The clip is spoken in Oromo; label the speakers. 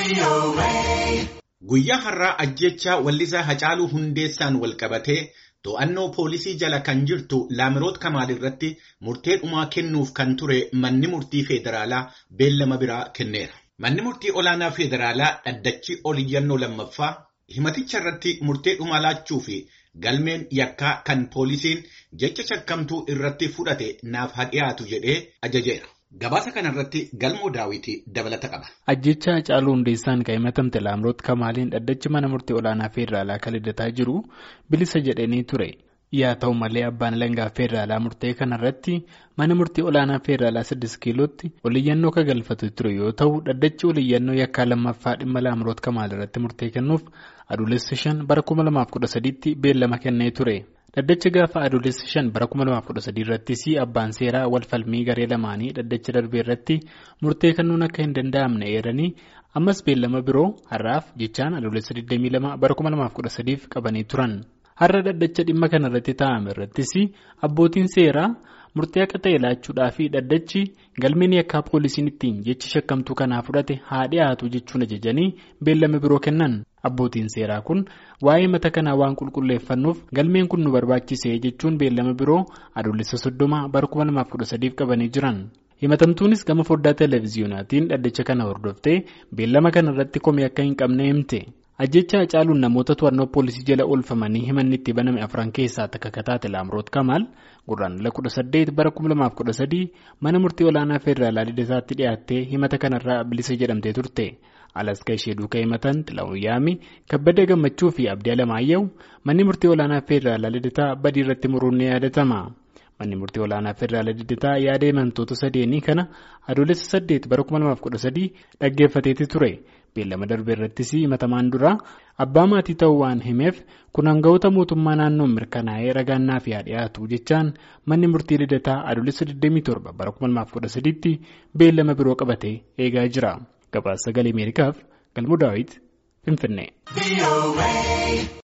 Speaker 1: Guyyaa har'aa ajjechaa wallisaa Hacaaluu Hundeessaan walqabatee to'annoo poolisii jala kan jirtu Laamiroot Kamaal irratti murtee dhumaa kennuuf kan ture manni murtii federaalaa beellama biraa kenneera. Manni murtii olaanaa federaalaa dhaddachi oliyyannoo lammaffaa himaticha irratti murtee dhumaa laachuu fi galmeen yakkaa kan poolisiin jecha shakkamtuu irratti fudhate naaf haa dhiyaatu jedhee ajajeera. Gabaasa kanarratti galmoo daawwitii dabalata qaba.
Speaker 2: Ajjecha Hacaaluu Hundeessaan kan himatamte Laamiroot Kamaaliin dhaddachi mana murtii olaanaa federaalaa kan liddataa jiru bilisa jedhanii ture. Yaa ta'u malee abbaan alangaa federaalaa murtee kanarratti mana murtii olaanaa federaalaa 6 kiilootti oliyyannoo kan galfatu ture yoo ta'u dhaddachi oliyyannoo yakkaa lammaffaa dhimma Laamiroot Kamaal irratti murtee kennuuf adoolessa 5 bara 2013tti beellama kennee ture. Dhaddacha gaafa adoolessa 5 bara 2013 irrattis abbaan seeraa wal falmii garee lamaanii dhaddacha darbee irratti murtee kennuun akka hin danda'amne eeranii ammas beellama biroo har'aaf jechaan adoolessa 22 bara 2013 qabanii turan. Har'a dhaddacha dhimma kanarratti taa'ame irrattis abbootiin seeraa murtee akka ta'e laachuudhaa fi dhaddachi galmeen yakkaa poolisiin ittiin jechi shakkamtuu kanaa fudhate haa dhiyaatu jechuun ajajanii beellama biroo kennan. Abbootiin seeraa kun waa'ee mata kanaa waan qulqulleeffannuuf galmeen kun nu barbaachise jechuun beellama biroo adoolessa soddoma bara 2013 qabanii jiran. Himatamtuunis gama foddaa televiziyoonaatiin dhaddacha kana hordoftee beellama kana irratti komii akka hin qabne himte. Ajjecha Hacaaluun namoota to'annoo poolisii jala oolfamanii himanni itti baname afran keessaa takka kataate Laamiroot Kamaal gurraandhala 18 bara 2013 mana murtii olaanaa federaalaa lidataatti dhiyaattee himata kanarraa bilisa jedhamtee turte. Alaska ishee duukaa himatan Xilaawun Yaami, Kabbada Gammachuu fi Abdii Alamaayyaawu manni murtii olaanaa federaalaa lidataa badii irratti muruun ni yaadatama. Manni murtii olaanaa federaalaa lidataa yaada himantoota sadeenii kana adoolessa 8 bara 2013 dhaggeeffateeti ture. Beellama darbe irrattis himatamaan dura abbaa maatii ta'uu waan himeef kun hangawoota mootummaa naannoon mirkanaa'ee ragaannaa fi dhiyaatu jechaan manni murtii lidataa adoolessa 27 bara 2013tti beellama biroo qabatee eegaa jira. Gabaasa sagalee Ameerikaaf Galmoo Daawit Finfinnee.